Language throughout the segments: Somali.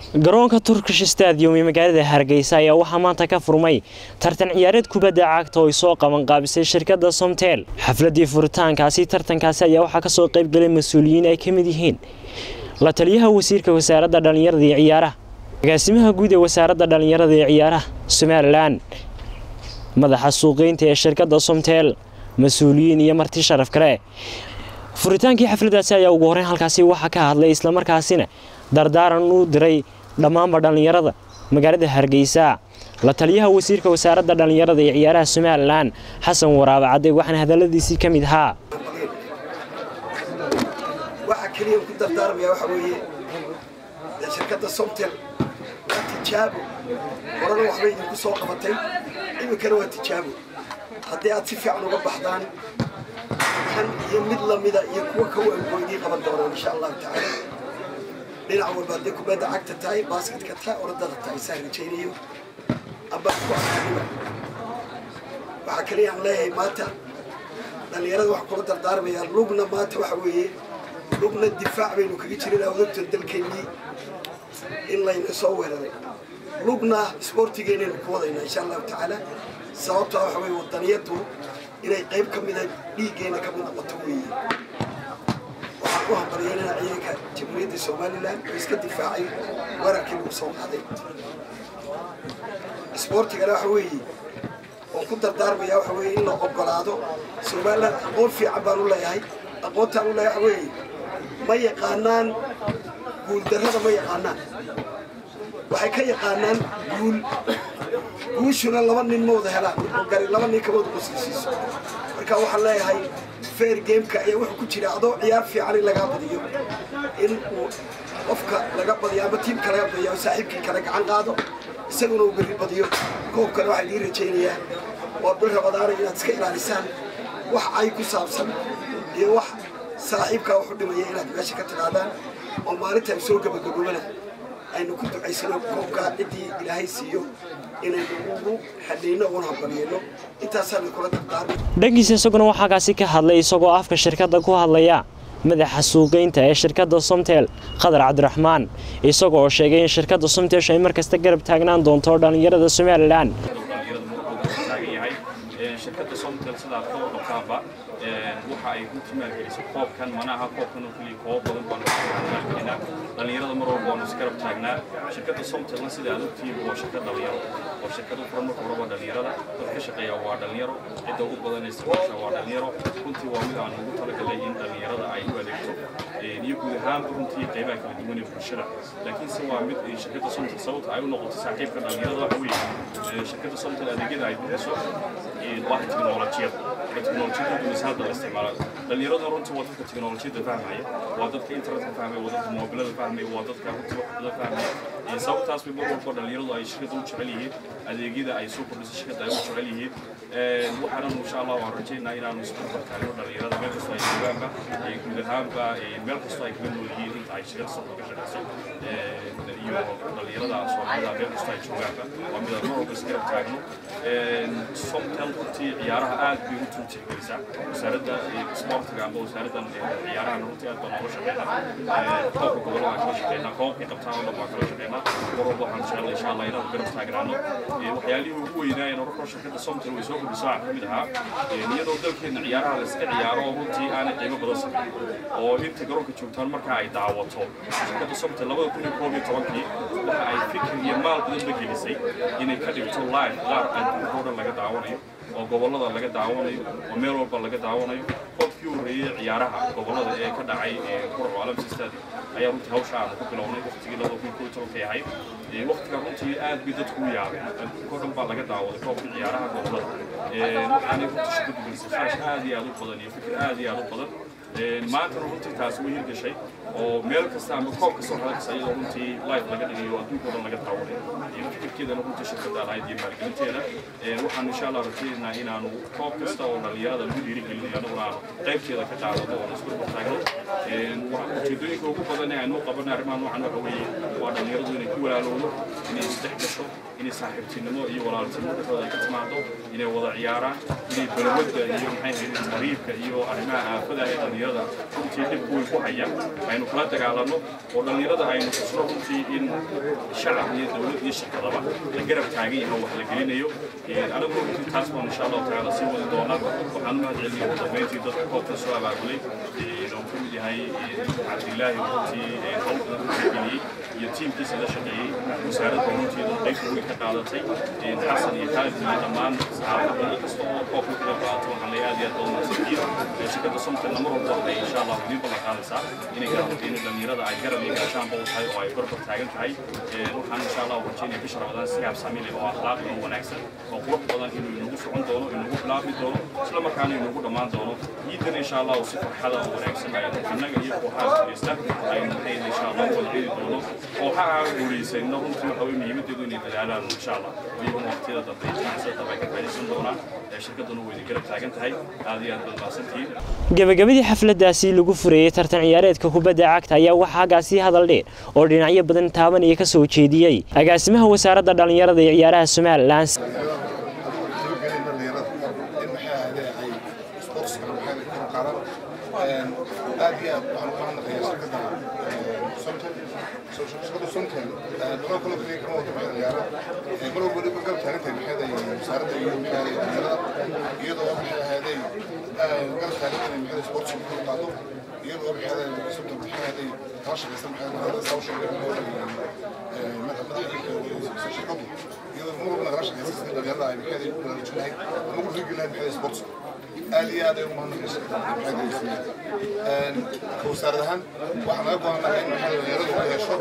garoonka turkish stadium ee magaalada hargeysa ayaa waxaa maanta ka furmay tartan ciyaareed kubadda cagta oo ay soo qabanqaabisay shirkadda somtel xafladii furitaankaasi tartankaasi ayaa waxaa kasoo qaybgalay mas-uuliyiin ay ka mid yihiin la taliyaha wasiirka wasaaradda dhallinyarada iyo ciyaaraha agaasimaha guud ee wasaaradda dhallinyarada iyo ciyaaraha somalilan madaxa suuqeynta ee shirkadda somtel mas-uuliyiin iyo marti sharaf kale furitaankii xafladaasi ayaa ugu horreyn halkaasi waxaa ka hadlay islamarkaasina dardaaran u diray dhammaanba dhallinyarada magaalada hargeysa la taliyaha wasiirka wasaaradda dhallinyarada iyo ciyaaraha somalilan xasan waraabe cadde waxaana hadalladiisii ka mid ahaa waxaa keliya ku dardaarmaya waxa weeye shirkadda somtel waa tijaabo horena waxbay idinku soo qabatay iminkana waa tijaabo haddii aad si fiican uga baxdaan kan iyo mid lamida iyo kuwa ka weynboo idiin qaban doonaan insha allahu tacaala dhinac walba hadday kubadda cagta tahay baasketka tahay orodada tahay saa rajaynayo amba ku arkaniba waxaa kaliya aan leeyahay maanta dhallinyarada waxaan kula dardaarmayaa lugna maanta waxa weeye lugna difaac baynu kaga jirin odogta dalkeennii in layna soo weeraray lugna isboortigeennaynu ku wadaynaa insha allahu tacaala sababtaa waxa weye wadaniyadu inay qayb ka mida dhiiggeena ka mid noqoto weeye waxaan u hambalyeynaa ciidanka jamhuuriyadda somalilan oo iska difaacay weerarkii lagu soo qaaday isboortigana waxa weeye oo ku dardaarmaya waxa weeye in la ogolaado somalilan aqoon fiican baan u leeyahay aqoontaan u leeyahay waxa weeye ma yaqaanaan guuldarrada ma yaqaanaan waxay ka yaqaanaan guul guushuna laba nin ma wada helaan oo gari laba nin kama wada qoslaysiiso marka waxaan leeyahay fair gameka ayaa wuxuu ku jira adoo ciyaar fiican in lagaa badiyo in uu qofka laga badiyo ama tiimka laga badiyo oo saaxiibkii kale gacan qaado isaguna uu berri badiyo koobkana waxaa idiin rajaynayaa waa bil rabadaana inaad iska ilaalisaan wax ay ku saabsan iyo wax saaxiibkaa wuxu dhimaya inaad meesha ka tidhaadaan oo maalinta ay soo gabagaboobana aynu ku ducaysano koobkaa ciddii ilaahay siiyo inaynu ugu xadhayno uguna hambalyeeno intaasaanu kula dardaarmay dhankiisa isaguna waxaa kaasi ka hadlay isagoo afka shirkadda ku hadlaya madaxa suuqeynta ee shirkadda somtel qadar cabdiraxmaan isagoo oo sheegay in shirkadda somtesh ay markasta garab taagnaan doonto dhallinyarada somalilan shirkadda somtel sidaad ka wadhaqaaba waxa ay runtii maalgelisay koobkan manaha koobkan oo keliya koob badan baanu maalgelinaa dhallinyarada mar walba waanu isgarab taagnaa shirkadda somtelna sida aad ogtihiin waa shirkad dhalinyaro waa shirkad u furan marka horeba dhallinyarada dad ka shaqeeya waa dhallinyaro cidda ugu badan isticmaasha waa dhallinyaro runtii waa mid aan ugu talagalay in dhallinyarada ay u adeegto iyo guud ahaanba runtii qaybaha kala duwan ee bulshada laakiinse waa mid shirkadda somtel sababta ay u noqotay saaxiibka dhallinyarada waxa weeye shirkadda somtel adeegyada ay bixiso waa teknolojiyada teknolojiyada dunisa hadda la isticmaalo dhallinyarada runtii waa dadka teknolojiyada fahmaya waa dadka internetka fahmaya waa dadka moobilada fahmaya waa dadka runtii waxda fahmaya sababtaas bay mar walba dhallinyaradu ay shirkadda u jecel yihiin adeegyada ay soo kordhisay shirkadda ay u jecel yihiin waxaanan insha allah waan rajaynaa inaanu isku bartaagno dhallinyarada meel kastoo ay joogaanba guud ahaanba meel kastoo ay kaga nool yihiin inta ay shirkadda soo ka shaqeyso iyo dhallinyarada soomaalida meel kastoo ay joogaanba waa mid aan mar walba isgarab taagno somtel runtii ciyaaraha aad bay u tixgelisaa wasaaradda sportiga amba wasaaraddan ciyaaraha runtii aad baan nooga shaqeynaa koobka gobolada aan kala shaqeynaa koobkii qabtaan oo dhan baan kala shaqeynaa mar walba waxaan jecel insha allah inaanu garab taagnaano waxyaalihii ugu weynaayeen horkor shirkadda somtel way soo kordhiso waxaa kamid ahaa iyadoo dalkeenna ciyaaraha la iska ciyaaro oo runtii aanay qiimo badan samayn oo inta garoonka joogtaan markaa ay daawato shirkadda somtel labada kun iyo koob iyo tobankii waxa ay fikir iyo maal badan la gelisay inay ka dhigto live qaar adduunka oo dhan laga daawanayo oo gobollada laga daawanayo oo meel walba laga daawanayo qofkii horreeyey ciyaaraha gobollada ee ka dhacay qurco alamsi stadium ayaa runtii hawsha aanu ku bilownay waqtigii labada kun koo tobankay ahayd waqtiga runtii aad bay dadku u yaabeen adduunka oo dhan baa laga daawaday koobkii ciyaaraha gobollada waxaanay runtii shirkadu gelisay kharash aad iyo aad u badan iyo fikir aad iyo aad u badan maantana runtii taasi way hirgashay oo meel kasta ama koob kasta waxaa kasta iyadoo runtii live laga dhigayo adduunka oo dhan laga daawanay fikirkeedana runtii shirkadda lahayd iyo maalgelinteeda waxaan insha allah rajaynaynaa inaanu koob kasta oo dhallinyarada lagu dhiirigelinayo anaguna aanu qaybteeda ka qaadano oo isku bartaagno ujeedooyinka ugu badan ee aynu qabanay arrimaha noocan waxa weeye waa dhallinyaradu inay ku walaalowdo inay isdhex gasho inay saaxiibtinimo iyo walaaltinimo dhexdooda ay ka timaado inay wada ciyaaraan inay balwadda iyo maxay ahayd tariibka iyo arrimaha aafada ee dhallinyarada runtii dhib weyn ku haya aynu kula dagaalanno oo dhallinyarada aynu tusno runtii in shacab iyo dowlad iyo shirkadaba la garab taagan yahay wax la gelinayo anigu runtii taas baan insha allahu tacaala sii wadi doonaa waxaan u mahad celinaya ugu dambeyntii dadka koobka soo abaabulay oo ka mid yahay cabdilaahi runtii hawl badan ku geliyey iyo tiimkiisa la shaqeeyey wasaaradda runtii dad qaybta weyn ka qaadatay xasan iyo kaalid iyo dhammaan saxaafadda inkasta oo koobka kaga qaato waxaan leeyahay aad iyo aad badan mahadsantihiin shirkadda somtalna mar walba waxay insha allah idiin ballan qaadaysaa inay garabkeena dhallinyarada ay garab iyo gaashaanba u tahay oo ay barbar taagan tahay waxaan insha allah rajaynaya bisha ramadaan si habsaami leh oo akhlaaq iyo wanaagsan oo qurux badan inuu inagu socon doono inagu bilaabmi doono isla markaana inagu dhammaan doono ciidan insha allah si farxada oo wanaagsan aynu annaga iyo kooxaha guuleysta aynu maxayna insha allah wada cidi doono kooxaha guuleysayna runtii waxa weye muhiimadeedu inay dadaalaan insha allah iyaguna waqtiyada dambe jinacsada dambe ay ka faa'iidaysan doonaan shirkadduna way idin garab taagan tahay aad iyo aad baad mahadsantihiin gabagabadii xafladaasi lagu furayey tartan ciyaareedka kubadda cagta ayaa waxaa hagaasii hadal dheer oo dhinacyo badan taabanaya ka soo jeediyey agaasimaha wasaaradda dhallinyarada iyo ciyaaraha somalilan aad iyo aad waxaan u mahadnaqayaa shirkadda somtel shirkadda somtel waxaa kaloo kaliya kama wada maxay ciyaara mar walba dhibka garab taagan tahay maxay wasaaradda iyo maxay dhalinyarada iyadoo maxay ahaaday garab taagan inay maxay sportska ku qaado iyadoo maxay somtel maxay ahaaday kala shaqaysan maxay ahaaday saw shaqeeya madaxda shirkaddu iyadoo mar walba nagala shaqaysan sidii dhalinyarada ay maxay ku baraarujinahay ama ku dhiirgelin lahayd maxay sportska aad iyo aad ay ugu mahadnaqaysa ka wasaarad ahaan waxaan laga go'aanahay in maxay dhalinyaradu ay hesho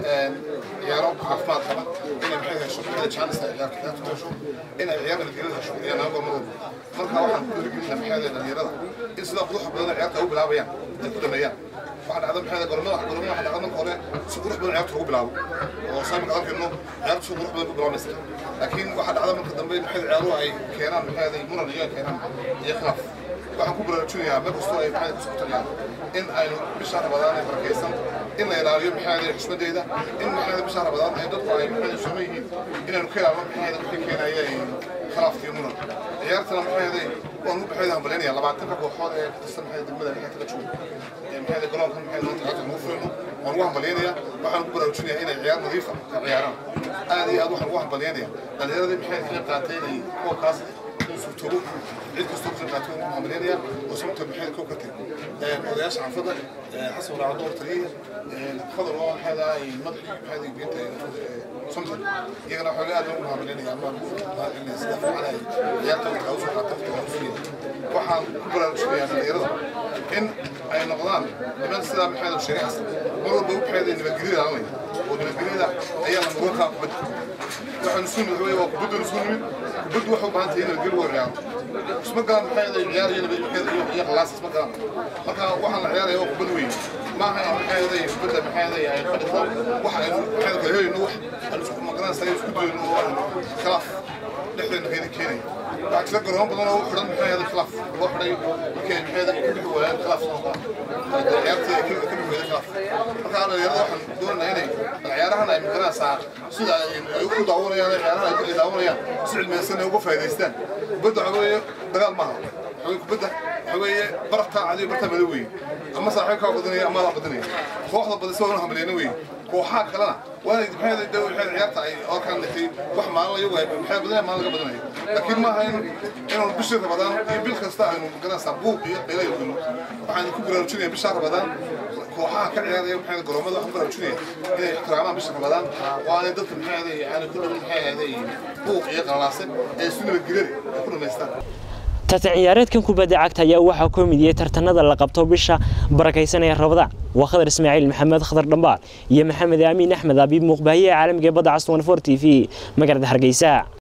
ciyaaro caafimaad qaba inay maxay hesho maxay jaanis ay ciyaarta ciyaarta hesho inay ciyaar nabadgelyo hesho ayaa naga go'an marwalba marka waxaan ku dhiirigelina maxay dhalinyarada in sidaa quruxa badan ciyaarta ay u bilaabayaan ay ku dhameeyaan waxaa dhacda maxay gormada gormada waxaa dhacda marka hore si qurux badan ciyaarta lagu bilaabo oo saa marka arkayno ciyaarta si qurux badan ku bilaabaysa laakiin waxaa dhacda marka dambe maxay ciyaaruhu ay keenaan maxay muran iyo keenaan iyo khilaaf waxaan ku baraarujinayaa meel kastoo ay maxay ku socotaan in aynu bisha rabadaan ay barakaysan in la ilaaliyo maxay xushmadeeda in maxay bisha rabadaan ay dadku ay maxay soo yihiin inaynu ka ilaalino maxay wixii keenaya khilaaf iyo muran ciyaartana maxay waan u baxay hambaleenaya labaatanka kooxood ee tirsan maxay degmada maxay kaga joogo maxay garoonka maxay loo ciyaarta ugu furno waan ugu hambaleenaya waxaan ku baraarujinayaa inay ciyaar nadiifa ka ciyaaraan aad iyo aad waxaan ugu hambaleenaya dhalinyaradii maxay kaga qaatay inay koobkaas suurtoobo cid kastoo ka qaato ugu hambaleenaya oo sababta maxay kow ka tag odayaasha xaafadda xasan walaa door taliya fadal oo maxay dahay madaxii maxay geenta somta iyagana waxaa aad ugu hambaleenaya ama maalinay sida fiican ay ciyaarta waxaa usoo qaata waqtiga usiiyay waxaan ku baraarujinayaa dhalinyarada in ay noqdaan niman sidaa maxay sheegay xasan mar walba u maxay nabadgelyada laalanaya oo nabadgelyada ayaa la mudan kaa kubadda waxaan isku nimid waa kubadda isku nimid kubaddu waxay u baahan tahay in nabadgelyo waa ciyaaro isma galan maxay ciyaar iyo nabadgelyo iyo khalaas isma galan marka waxaan la ciyaaraya waa kubad weyn maaha in maxay aday kubadda maxay aday ay qadhito waxa aynu maxay kala helayno wax aan isku magaran saray isku dayno oo aan khilaaf dhexdeena kayda keenay waxaa jira garoon badan oo u xidhan maxay aday khilaaf loo xidhay markay maxay aday ka bixi waayaan khilaaf ciyaartii ay ka bixi waayaan khilaaf marka dhalinyarada waxaan doonaynaa inay ciyaarahan ay magaranaysaa sida ay u daawanayaan ciyaarahan ay daawanayaan si cilmiyeysan ay uga faa'iidaystaan kubadda waxa weeye dagaal maaha waxa weeye kubadda waxa weeye baraftaa cadiyo bartaa madow weeye ama saaxiibkaa badanaya ama adaa badanaya kooxda badisa waa hambaleyna weeye kooxaha kalena waa maxay daw maxay ciyaarta ay orkaan dhigtay wax maalin iyagu ay maxay badanaya maalin laga badanayo laakiin maaha in inuu bishii rabadaan iyo bil kasta aynu garanaysaa buuq iyo qayla iyo gulno waxaan ku baraarujinaya bishaa rabadaan kooxaha ka ciyaaraya maxay garoomada waxaan baraarujinaya inay ixtiraamaan bisha rabadaan oo aanay dadka maxay ahaday aanay ku dhawin maxay ahaday buuq iyo qalalaase ee isu nabadgelyada ay ku dhamaystaan tartan ciyaareedkan kubadda cagta ayaa waxaa ku midiyey tartanada la qabto bisha barakaysanaya rabadaan waa khadar ismaaciil maxamed khadar dhambaal iyo maxamed aamiin axmed abiib muuqbaahiyaha caalamiga ee badda cas 24 t v magaalada hargeysa